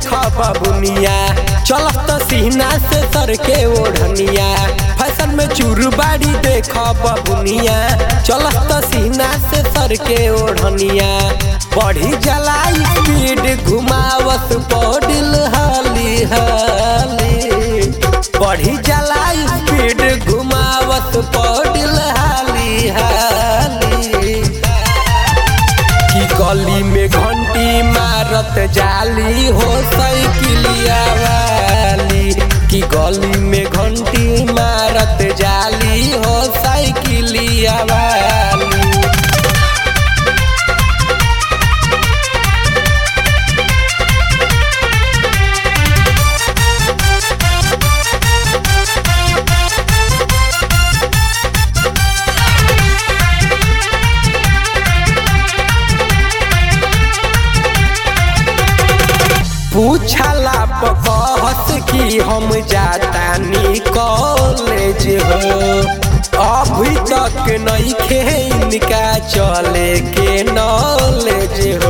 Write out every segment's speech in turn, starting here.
देख बबुनिया चलत सीना से सर के ओढ़निया फैशन में चूरबाड़ी देख बबुनिया चलत सीना से सर के ओढ़निया बढ़ी जला स्पीड घुमावत पौडिल हाली हाली बढ़ी जला स्पीड घुमावत पौडिल हाली हाली की गली में घंटी मारत जाली हो साइकिलिया वाली की गली में घंटी मारत जाली हो साइकिलिया वाली पूछला कहत कि हम जातानी कॉलेज हो अभी तक नहीं खे इनका चले के नॉलेज हो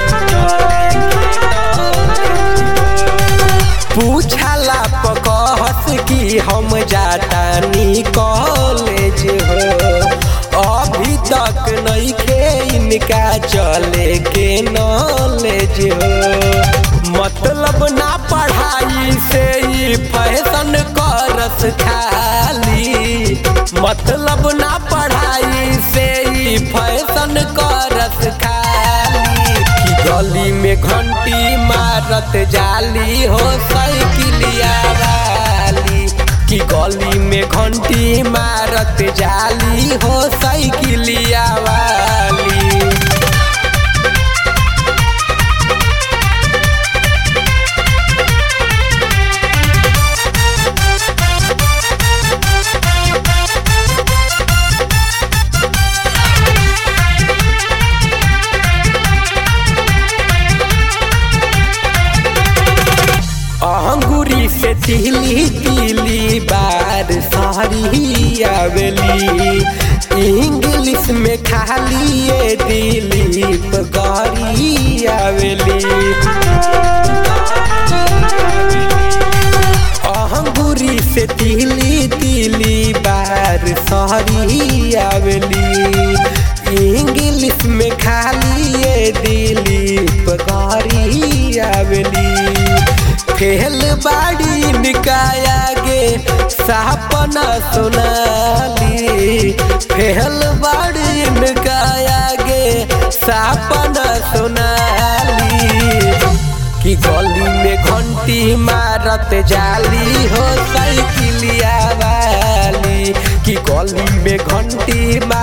पूछला कहत कि हम जातानी कॉलेज हो अभी तक नहीं खे इनका चले के नॉलेज हो मतलब ना पढ़ाई से ही फैशन करस खाली मतलब ना पढ़ाई से ही फैशन करस खाली की गली में घंटी मारत जाली हो साइकिलिया वाली की गली में घंटी मारत जाली हो साइकिलिया वाली अंगूरी से तिली तिली बार सारी आवेली इंग्लिश में खाली ये दिलीप गारी आवेली अंगूरी से तिली तिली बार सारी आवेली इंग्लिश में खाली ये दिलीप गारी आवेली फेल बाड़ी निकाया गे सपना सुनाली फेल बाड़ी निकाया गे सपना सुनाली कि गली में घंटी मारत जाली हो साइकिलिया वाली कि गली में घंटी